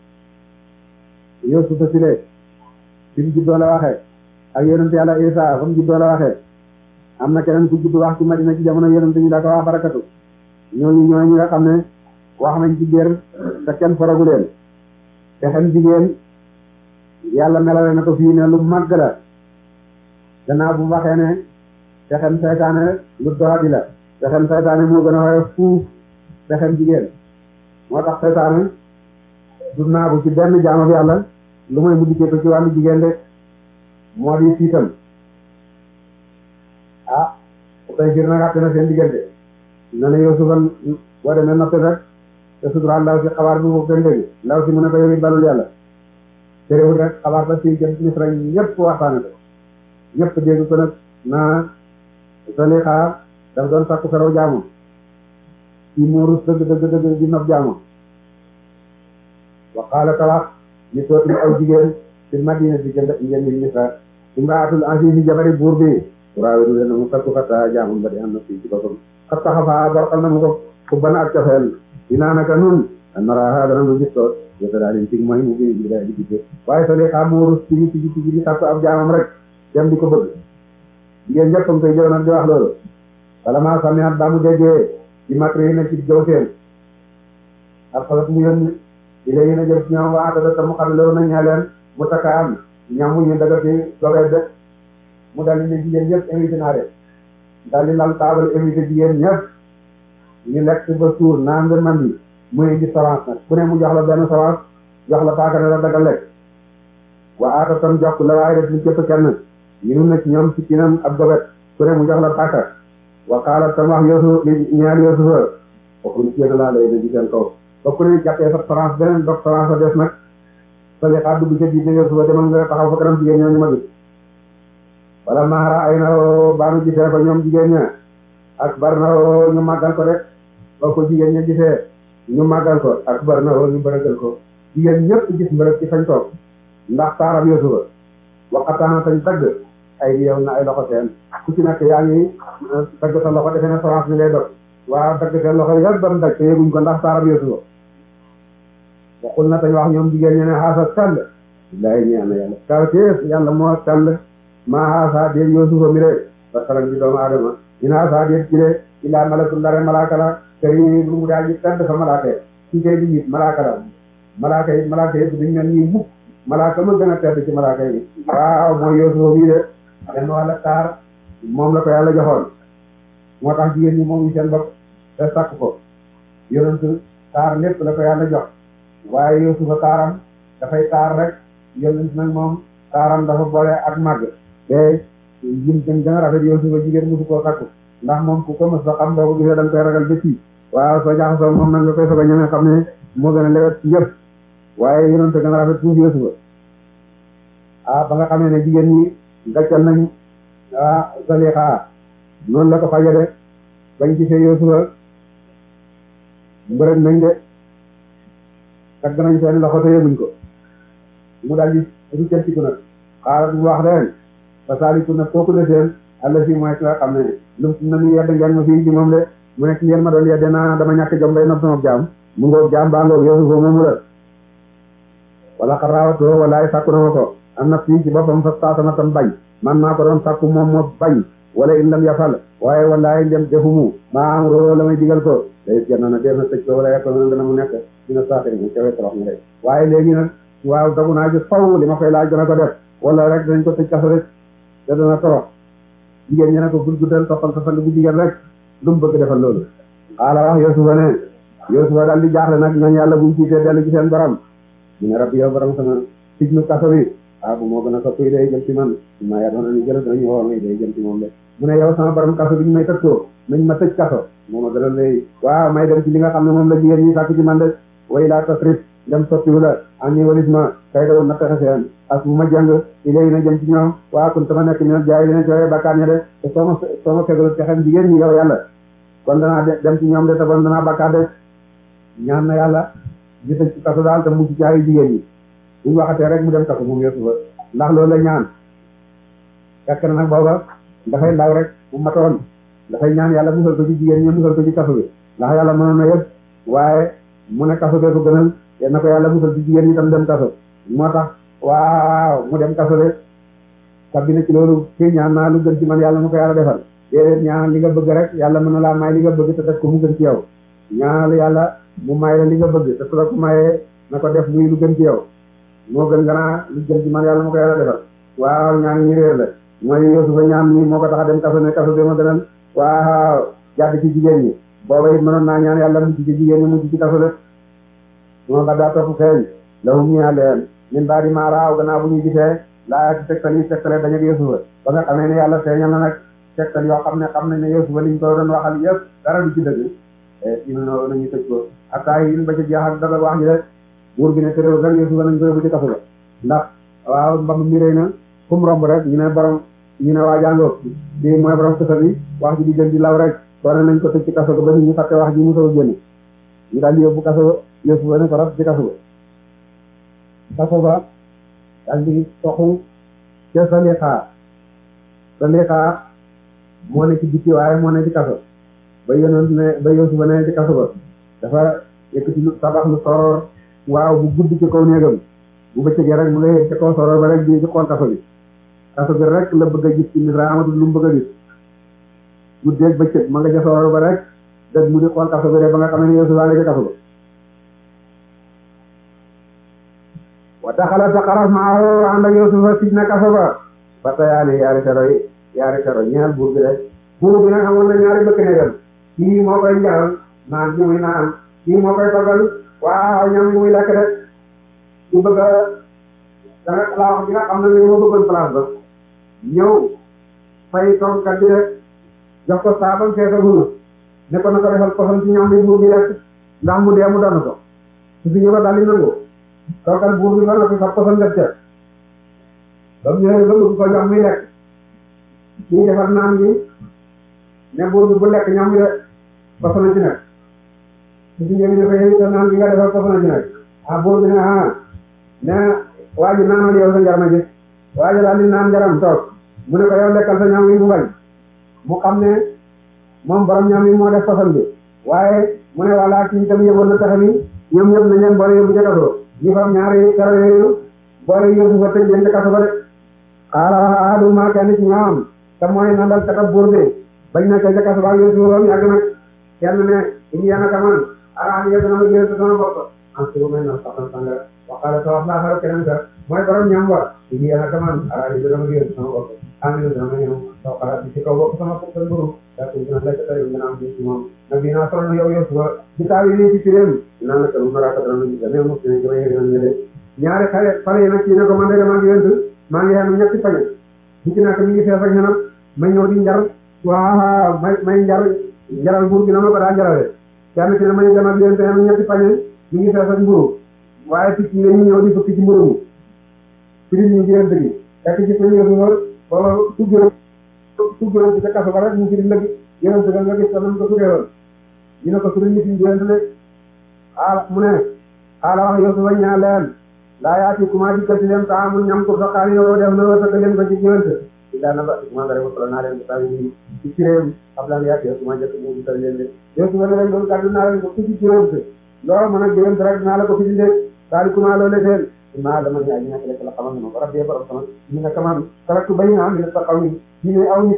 Yuusufa si le fi mu juddoo la waxe ak yonent yàlla Isa fam juddoo la waxe am na keneen ku judd wax ci Madina ci jamono yonent ñu da ko wax barakatu ñooñu ñooy ñi nga xam ne wax nañ ci biir te kenn faragu leen te xam jigéen yàlla melale na ko fii ne lu màgg la gannaaw bu mu waxee ne pexem saytaane lu doxati la pexem saytaane moo gën a woyof fuuf pexem jigéen moo tax saytaane du naagu ci benn jaamu bi yàlla lu may mu dikkee ko ci wàllu jigéen de moo di siitam ah bu koy gir nag àtte na seen diggante na ne Yuusufa boo demee noppi rek te suturaal ndaw si xabaar bi boobu gën dégg ndaw si mu ne ko yow it balul yàlla terewul rek xabaar ba si jëm Misra ñëpp waxtaane ko ñëpp dégg ko nag naa Salixa daf doon sakku feraw jaamu ci muurus dëgg dëgg dëgg di nopp jaamu wa qaala talax ñu tootim aw jigéen ci Madina si jënd ngeen ni Misra imraatul azizi jabari buur bi turaawidu leen mu sakku fata jaamum ba di am na fii ci boppam xat taxafa barxal na mu ko ku bana ak cofeel dinaa naka nun naraha dana nu gis ko yota daa leen tig mooy mu bi bi daa di gisee waaye Salixa muurus tigi tigi tigi di sakku ab jaamam rek dem di ko bëgg jigéen ñëpp a ngi koy jëw nag di wax loolu wala maa samiat ba mu déggee di matri yi na ci jëw seen alxalat mu yónni di léegi na jël ci ñoom waa dada ta mu xam lew na ñaa leen mu takka am ñam ñu daga fi dogee de mu daldi ne jigéen ñëpp invité naa leen daldi lal taabal invité jigéen ñëpp ñu lekk ba suur naan ba mandi mu indi savance nag ku ne mu jox la benn savance jox la paaka ne la daga lekk wa aata tam jox la waaye def ñu képp kenn ñu nun na ci ñoom ci kinam ab gobet ku ne mu jox la paaka wa qaala tam wax yoosu li ñaar yoosufa waxuñ ceena laa lay na ci seen kaw ba ku ne jàppee sa savance beneen dog savance a des nag sali xaa dugg ca biir yoosufa demal nga taxaw fa kanam jigéen ñooñu ma gis wala maara ay na baanu gisee ko ñoom jigéen ña ak bar na ñu màggal ko rek ba ko jigéen ña gisee ñu màggal ko ak bar na ñu bërëgal ko jigéen ñëpp gis mbërëg ci fañ toog ndax taaram Yuusufa waxataana tañ tagg ay yow na ay loxo seen ku ci nekk yaa ngi dagg sa loxo defe ne France bi ngay dog waaw dagg seen loxo yëpp doon daj te yëguñ ko ndax taaram Yuusufa waxul na tañ wax ñoom jigéen ñe ne xaasa sell billahi ñaan na yàlla kaw teef yàlla moo sell maa xaasa déet Yuusufa mi de ba salan bi doomu aadama in xaasa déet ci de illaa malakul ndare malaaka la këri lu mu daa ji tedd fa malaaka yi ci kay di nit malaaka la malaaka yi malaaka yi duñ mel nii mukk malaaka ma gën a tedd ci malaaka yi waaw mooy Yuusufa bii de dem wàlla taar moom la ko yàlla joxoon moo tax jigéen ñi moom ñu seen bopp te sàkk ko yonent taar lépp la ko yàlla jox waaye Yuusufa taaram dafay taar rek yonent nag moom taaram dafa boole ak màgg te yim gën gën a rafet Yuusufa jigéen mosu koo sàkku ndax moom ku ko mos a xam boo ko gisee da nga koy ragal ba ci waaw soo jaxasoo moom nag nga koy soog a ñemee xam ne moo gën a lewet ci yëpp waaye yonent gën a rafet tuuti Yuusufa ah ba nga xamee ne jigéen ñi gàccal nañ ah Zalixa noonu la ko fajade bañ gisee Yuusufa mbërëg nañ de tagg nañ seen loxo te yëguñ ko mu daal di ruccantiku nag xaaral mu wax leen fa saaliku nag kooku de seen àlla si mooy ki nga xam ne lu na nu yedd ngeen ma fii ci moom de mu nekk ngeen ma doon yedde naa dama ñàkk jom bay nopp sama jaam mu ngoog jaam baa ngoog Yuusufa moomu la wala xaraawatoo walaay sàkku na ma ko am na fii ci boppam fa saasana tam bañ man maa ko doon sàkku moom moo bañ wala in lam yafal waaye walaay ndem defumu maa am roo la may digal ko day genn na dee na tëj ko wala yekko na dana mu nekk dina saatari mu cawee torox na rek waaye léegi nag waaw dagu naa ji faw li ma koy laaj dana ko def wala rek dañ ko tëj kaso rek te dana torox jigéen ñi ne ko gud guddal toppal sa sang bu jigéen rek lu mu bëgg defal loolu xaala wax Yuusufa ne Yuusufa daal di jaaxle nag ñooñu yàlla buñ siitee dellu ci seen borom mu ne rabbi yow borom sama sijnu kaso bi ah bu moo gën a soppi day jëm ci man maa yaa doon ni jël dañu woo may day jëm ci moom de mu ne yow sama borom kaso bi ñu may tëj ko nañ ma tëj kaso moo ma gën a lay waaw may dem ci li nga xam ne moom la jigéen ñi sàkk ci man de way laa tasrif dem sottiwu la am ni walis ma kay dawul na pexe seen as bu ma jàng i léegi na jëm ci ñoom waa kun sama nekk ñu jaay dina cooyee bakkaan ña de te soo ma soo ma fegalu pexem jigéen ñi yow yàlla kon danaa dem ci ñoom de te bon danaa bakkaar de ñaan na yàlla di tëj ci kaso daal te mu ci jaayi jigéen ñi buñ waxatee rek mu dem kaso moom Yuusufa ndax loolu la ñaan fekk na nag booba dafay ndaw rek bu matoon dafay ñaan yàlla musal ko ci jigéen ñi musal ko ci kaso bi ndax yàlla mënoon na yëpp waaye mu ne kaso bee ko gënal te na ko yàlla musal ci jigéen ñi tam dem kaso moo tax waaw mu dem kaso de sabbi na ci loolu kii ñaan naa lu gën ci man yàlla mu ko yàlla defal déedéet ñaan li nga bëgg rek yàlla mën na laa may li nga bëgg te def ko mu gën ci yow ñaanal yàlla mu may la li nga bëgg te su la ko mayee na ko def muy lu gën ci yow moo gën nga naa lu gën ci man yàlla mu ko yàlla defal waaw ñaan ñi réer la mooy Yuusufa ñaan ñi moo ko tax a dem kaso ne kaso bi ma gënal waaw jàdd ci jigéen ñi booba it mënoon naa ñaan yàlla mucc ci jigéen ñi mucc ci kaso de moo ba daa topp feeñ lahum ñaa leen min baadi maa raaw gannaaw bu ñu gisee laa ci tegtal yi tegtale dañu ak Yuusufa ba nga xamee ne yàlla feeñal na nag tegtal yoo xam ne xam nañ ne Yuusufa liñ ko doon waxal yëpp dara du ci dëgg ina no nañu tëj ko ataa yin ba ci jeex ak daga wax ji de buur bi ne tëréw rek Yuusufa nañ ko yóbbu ci kaso ba ndax waaw mbam mi rëy na fu mu romb rek ñu ne borom ñu ne waa jàngoo di mooy borom kaso bi wax ji di gën di law rek soo ne nañ ko tëj ci kaso ba nit ñu fàtte wax ji mu soog a génn ñu daal di yóbbu kaso Yuusufa ne ko raf ci kaso ba kaso ba daal di toxu ca Salixa Salixa moo ne ci bitti waaye moo ne ci kaso ba yonent ne ba Yuusufa ne ci kaso ba dafa yëkkati lu tabax lu soror waaw bu gudd ci kaw néegam bu bëccëgee rek mu nga yëg ci kaw soror ba rek di ci xool kaso bi kaso bi rek la bëgg a gis ci Misra amatul lu mu bëgg a gis guddeeg bëccëg ma nga ca soror ba rek dëgg mu di xool kaso bi rek ba nga xam ne Yuusuf a nga ca kaso ba wa daxala ta xaraf maahu ànd ak Yuusufa sij na kaso ba ba tayaani yaari kero yi yaari kero ñeel buur bi rek buur bi nag amoon na ñaari bëkk néegam kii moo koy njaral naan bi muy naan kii moo koy toggal waaw ñam bi muy lekk rek ku bëgg a danga laa wax bi nga xam ne ni moo bëggoon place ba ñëw fay toggkat bi rek jox ko saabam feesa gunu ne ko na ko defal poson ci ñam bi buur bi rek ndax mu dee mu doon ko su fi ñëw daal di nangu toggal buur bi ba noppi sax poson def ca ba mu ñëwee ba bëgg ko jox muy lekk kii defar naan bi ne buur bi bu lekk ñam bi rek poson ci nekk su fi ñëwee dafa yëngu naan bi nga defar poson ci nekk ah buur bi ne ah ne waa ji naanal yow sa njarma ji waa ji daal di naan njaram toog mu ne ko yow lekkal sa ñam wi mu bañ mu xam ne moom borom ñam wi moo def poson bi waaye mu ne walla kii itam yëgoon na taxe bi ñoom ñëpp nañ leen boole yóbbu ca kaso ñu fam ñaari karo yooyu boole yóbbu fa tëj leen ca kaso ba de xaala wax ahaduma kenn ci ñoom te mooy nandal katab buur bi bañ na ca kaso ba yóbbu ba mu yàgg nag kenn ne ini yana kaman araani yëg na ma gën sa sama bopp en ce moment na saxal sangara waxaale sa wax laa xaral keneen ka mooy borom ñam wa ini yana kaman araani yëg na ma gën sama bopp amina dama ñëw soo xalaat ci kaw bopp sama bopp sa mburu daa ko gën a lekk tari gën a am ci moom nag dinaa sol na yow yow suba ci taaw yi nii ci firéem dinaa la kalu maraaka dana lu gis mais mos dinañ ko yëg nañ ñële ñaari xale xale yi nag kii ne ko man de maa ngi yënt maa ngi yenu ñetti pañe bu ci nekk mi ngi fees ak ñenam ma ñëw di njar waaw may may njar njaral buur gi na ma ko daa njarawee kenn ki ne may dem ak yënt yenu ñetti pañe mi ngi fees ak mburu waaye picc yi ñu ñëw di fukki ci mburu mi firim ñu yënt gi fekk ci pañe yëfu wër booba tugguram tugguram ci ca kaso ba rek mu firim lëgi yënt ga nga gis ko nam ko tuddee woon ñu ne ko suñu nit ñi yënt de xaala mu ne xaala wax yow su wañ ñaa leen laa yaati kuma dikkal ci leen taa mu ñam ko fa xaani yow def na wërsëg leen ko ci yënt illa na ba kuma nga rek solo naa leen ko tawi ni ci ciréem xam laa yaati yow kuma jëkk mu dikkal leen de yow su wane leen loolu kàddu naa leen ko fi ci ciréem te loolu mën a jëwent rek naa la ko fi dindee daal di kuma loolu seen maa dama ñu aji nekk rek la xamal ma rabbi borom sama ñu ne kaman taraktu bay naa mi ne sa xaw ni ñu ne aw nit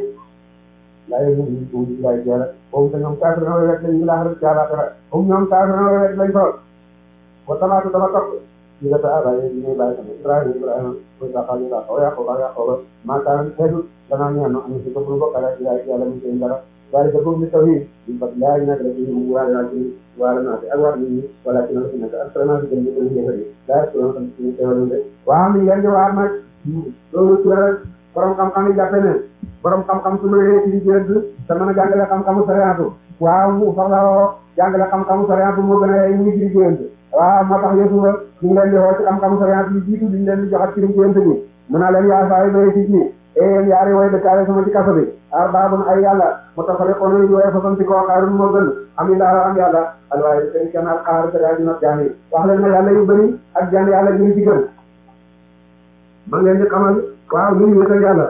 laa yëg ñu ko ñu lay jëla boobu te ñoom kaafir na rek lañu laax rek jaala dara boobu ñoom kaafir na rek lañ ko wa tamaatu dama topp ñu nga ta bàyyi ñu ñuy bàyyi sama Ibrahima Ibrahima ko sa xali la ko yaqo ba yaqo ba ma kaan xeetu danaa ñaan no am ci ko bu bokkale ci ay yàlla mu seen dara daal di ko mi tawhid ñu fa laa ñu nak rek ñu waale naa ci waale naa ci ak war nit ñi wala ci na ci nekk ak vraiment ci gën ñu ñu yëfari daa ko tam ci teewal de waaw mi ngeen di waar nag loolu ci rek borom xam-xam yi jàppe ne borom xam-xam su ma nee ci jënd te mën a jàngale xam-xamu sariyaatu waaw mu soxla woo jàngale xam-xamu sariyaatu moo gën a yey muy firi jënd waaw moo tax Yuusufa ñu ngi leen di woo ci xam-xamu sariyaatu yi jiitu diñ leen di joxat firi jënd bi mu naa leen yaa saa yi doy ci ñi e yéen yaari way dëkkaale sama ci kaso bi arbaabun ay yàlla mutafariqoon yi wooye façon ci koo xaarun moo gën am ilaa am yàlla alwaaye seen kenn al xaar te daa dina jaan yi wax leen ne yàlla yu bëri ak jaan yàlla ñu ci gën ma ngeen di xamal waaw ñu wéetal yàlla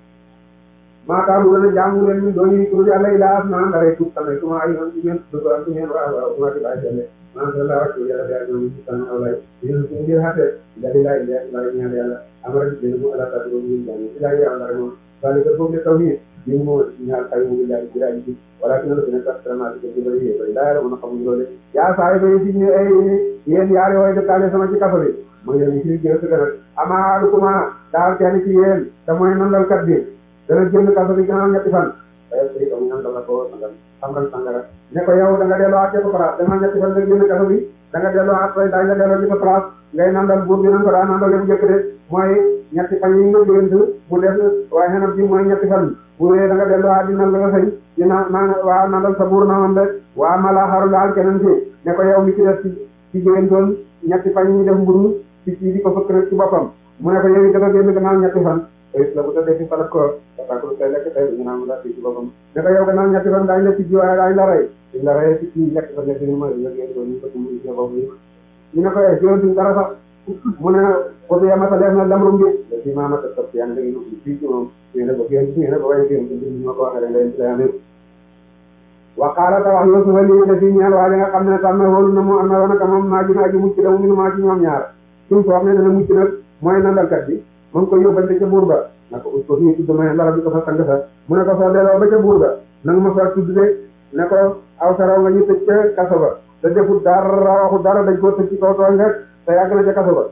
maaka bu gën a jaamu leen ñu doon yi tur yàlla ilaa as naa ndare tuub tamit kuma ay yoon ci ngeen dugg ak ngeen waaw waaw kuma ci bàyyi jëlle man sa la rek yàlla yaa ñu ci tan awlay yéen ñu ngir xate da di lay leer la ñaan yàlla amara ci dina mu ala ta do ñu jàng ci lay yàlla rek moom bali ko foofu tawhid ñu mo ñaar tay mu billahi jiraay ci wala ci la dina tax sama ci ci bari yi la yàlla mo xamu loole yaa saay bay ci ñu ay yéen yaari way de kale sama ci kafa bi mooy leen ci jël ci gënal ama kuma daal kenn ci yéen te mooy nandal kat bi dana génn kaso bi gannaaw ñetti fan waaye sëy am nan la ko sangal sangal sangara ne ko yow da nga delloo ak sa place gannaaw ñetti fan nga génn kaso bi da nga delloo ak say dañ la delloo ci sa place ngay nandal buur bi nan ko daa nandal mu njëkk de mooy ñetti fan yi nga gént mu def waaye xenam bi mooy ñetti fan bu wee da nga delloo ak di nan la nga sëy di na na waa nandal sa buur noonu de waa mala xaru daal keneen ci ne ko yow mi ci def ci ci géntoon ñetti fan yi ñu def mburu ci ci di ko fëkk rek ci boppam mu ne ko yow it dafa génn gannaaw ñetti fan ayis la bu tëddee fi falat ko parce que tey lekk tey ñu naan la fii ci boppam ne ko yow gannaaw ñetti fan daañu la ci jiwaay daañu la rey dañ la rey ci ci lekk fa nekk ni ma la ngeen doon ñu ko mu ci bopp yi ñu ne ko eh jiwoon duñ dara sax mu ne ko bi yamata leer na lamrum bi da ci maamata topp yaa ngi dégg fii ci moom ñu ne ko génn ñu ne ko waaye génn ñu ma ko waxee rek ngay lay amee wa qaala ta wax Yuusufa lii de fii ñaar waa nga xam ne tànn wóolu na mu am na woon ak moom maa ji naa ji mucc da mu minu maa ci ñoom ñaar suñ ko wax ne dana mucc nag mooy nandalkat bi mu ngi ko yóbbante ca buur ba na ko ko fii tudd ma dara bi ko fa sang sa mu ne ko soo delloo ba ca buur ba nanga ma fa tudd de ne ko aw saraw nga ñu tëj ca kaso ba te defut dara waxu dara dañ koo tëj ci kaw tooñ rek te yàgg na ca kaso ba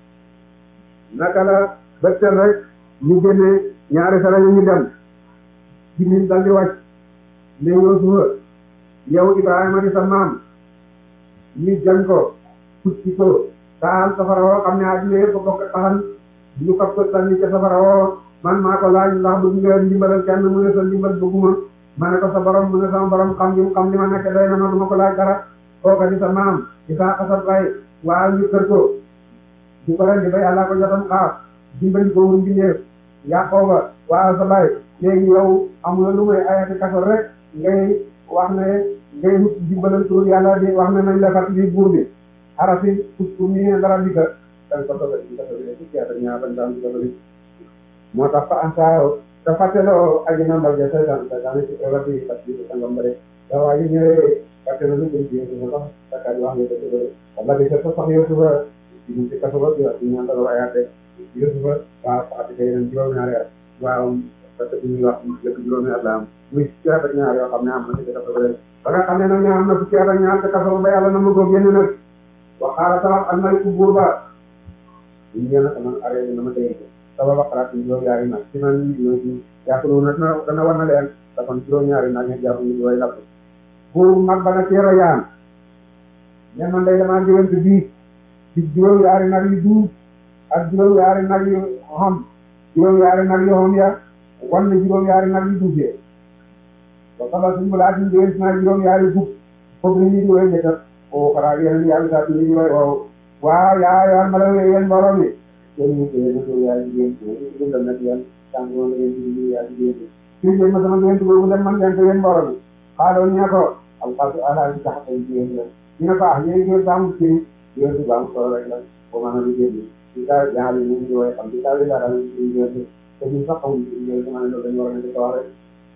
naka la bëccëg rek ñu génne ñaari sara ñu dem Jibril dal di wàcc ne Yuusufa yow Ibrahima di sa maam ñu jàng ko kucci ko taal safara woo xam ne àddina yëpp bokk taxan ñu fab ko sànni ca safara woo man maa ko laaj ndax bëgg nga ndimbalal kenn mu ne sa ndimbal bëgguma ma ne ko sa borom mu ne sama borom xam li mu xam li ma nekk doy na ma du ma ko laaj dara kooka di sa maam di sa xasat bay waaw ñu kër ko di ko ren di ba yàlla ko jotam xaar dimbali ko mu mbindeef yàqoo ba waaw sa bay léegi yow amula lu may ayati kaso rek ngay wax ne ngay wut dimbalal tur yàlla di wax ne nañ la fat li buur bi arafi pus pour ñu ne dara di ka dañ ko dogal di kaso bi fukki at ak ñaar bañ daan di kaso bi moo tax fa ansaayo te fàtteloo aji na mbal ja saytaan saytaan ci rabbi fat bi sa ngam bare da waa ji ñëwee fàtte na lu gën ci yéen sax sakkaat wax nga dëgg bëri wala di sa sax Yuusufa ci ci kaso ba di wax ñu ñaan ay at Yuusufa waaw faati kay leen juróom-ñaari at waaw parce que ñuy wax lépp juróomi at la am muy fukki at ak ñaar yoo xam ne am na ci kaso ba leen ba nga xam ne nag ne am na fukki at ak ñaar te kaso ba yàlla na ma ko génne nag waxaala tawax al maliku buur ba ñu ñëw nag man arrêté na ma dégg sama baqaraat yi juróom-ñaari nag ci man ñoo ci yàqulu na dana dana war na leen dafa juróom-ñaari nag ñu jàpp ñu way lapp buur mag ba na teer a yaan ne man day damaa jëwante bii ci juróom-ñaari nag yu duub ak juróom-ñaari nag yu xam juróom-ñaari nag yu xam ya wan na juróom-ñaari nag yu duub yee ba xamal suñu balaa suñu jëwante naa juróom-ñaari duub foofu ni ñu di way njëkkat o xaraa yeneen yàlla saa suñu ñu way waaw waaw yaa yoon ma la yéen mbooloo mi yéen ñu koy yéen yaa jigéen ñi ñu nag yéen tànk moom la ngeen di yaa jigéen ñi fii leen ma sama ngeen boobu dem man ngeen ko yéen mbooloo mi xaaloon ñu ne ko alxasu ala bi tax ay jigéen la ñu ne ko ah yéen ngeen baamu ci yéen si baamu solo rek la ko mën a liggéey bi ci kaa jaxal yi ñu ngi woy xam ci kaa bi dara ñu ci yéen te ñun sax xamuñ ci yéen sama ne loolu dañu war a nekk wax rek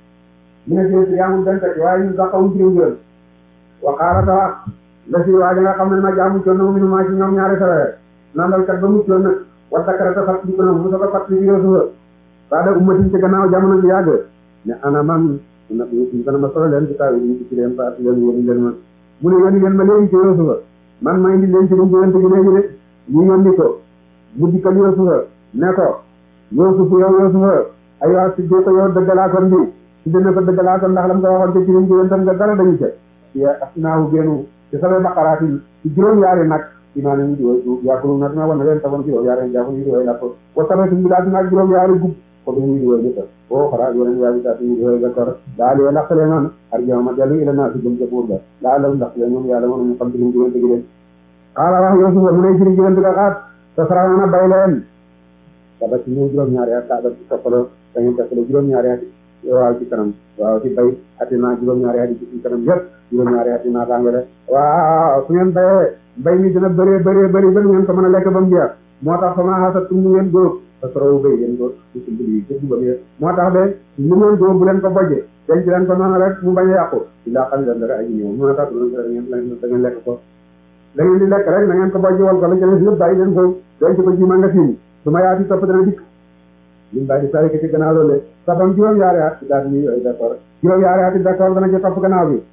ñu ne jël si yaamul benn teg waaye ñun sax xamuñ ci yéen wa xaala ta wax la si waa nga xam ne ma jaamu coon na mu minu maa ci ñoom ñaari sawee nandalkat ba muccoon nag wa dakarata fat di ko nag mu soog a fat li Yuusufa baada ummatin ci gannaaw jamono ji yàgg ne ana man na ñu gën a ma solo leen ci taw yi ñu ci leen faat leen yónni leen ma mu ne yónni leen ma léegi ci Yuusufa man ma indi leen ci luñ jëwante gi léegi de ñu yónni ko mu dikkal Yuusufa ne ko Yuusufa yow Yuusufa ay waa si ko yow dëggalaakoon bi si dina ko dëggalaakoon ndax lam ko waxoon ci luñ jëwantam nga dara dañu ca ci asnaahu génnu ci sama baqaraat yi ci juróom-ñaari nag dinaa leen di woy yàqulu na dina wan leen taxoon ci juróom-ñaari jàpp ñu di woy lakk wa tamit ñu daal dinaa juróom-ñaari gub ko dañuy di woy jëkkal o xaraa yeneen yaa bi taat ñu di woy gàttor daa lee laqale man ar jama dellu ila naa si jëm ca buur ba daa la ndax leen moom yàlla moom ñu xam ci luñ jëwante gi leen xaala wax Yuusufa mu ne ci luñ jëwante ga xaat te sara na bay leen daba ci ñëw juróom-ñaari at daa ci toppaloo da ngeen toppaloo juróom-ñaari at waaw ci kanam waaw ci bay ati naa juróom-ñaari at ci kanam yëpp juróom-ñaari at naa tànga de waaw su ngeen bayee mbay mi dina bëree bëree bëri ba ngeen ko mën a lekk ba mu jeex moo tax sama xasat tum nu ngeen góob te sorowu bay ngeen góob ci si mbir yi ci ba moo tax de lu ngeen góob bu leen ko bojje denc leen ko noonu rek mu bañ a yàqu ci laa xam leen dara aji ñëw moo tax du da ngeen da ngeen lekk ko da ngeen di lekk rek na ngeen ko bojje wal ko la jëlee yëpp bàyyi leen ko denc ko ci magasin su ma yaati topp dana dikk lim bàyyi di sari ko ci gannaaw loolu sabam juróom-yaari at daal di yooyu d'accord juróom-yaari at d'accord dana ci topp gannaaw bi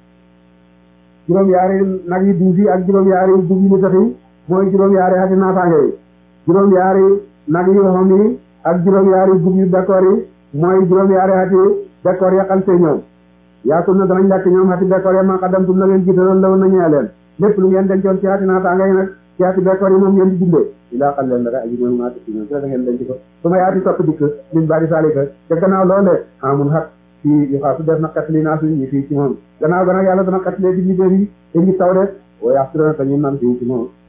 juróom-yaari nag yi duus yi ak juróom-yaari dugub yi sax yi mooy juróom-yaari ati naataange yi juróom-yaari nag yi xam yi ak juróom-yaari dugub yu d'accord yi mooy juróom-yaari ati d'accord ya xam see ñëw yaakul na danañ lekk ñoom ati d'accord ya ma xaddam tum na ngeen jiitaloon lawoon na ñee leen lépp lu ngeen dencoon ci ati naataange yi nag ci ati d'accord yi moom ngeen di dundee ilaa xam leen dara aji ñëw maa ti ñoom ci la ngeen denc ko su ma yaati topp dikk min bari salika te gannaaw loole amun xat fii yu xaasu def na xetli naa suñ ñi fii ci moom gannaaw ga nag yàlla dana xetlee di ñu yi te ñu taw de wa yaxtu dana te ñu nan fii ci moom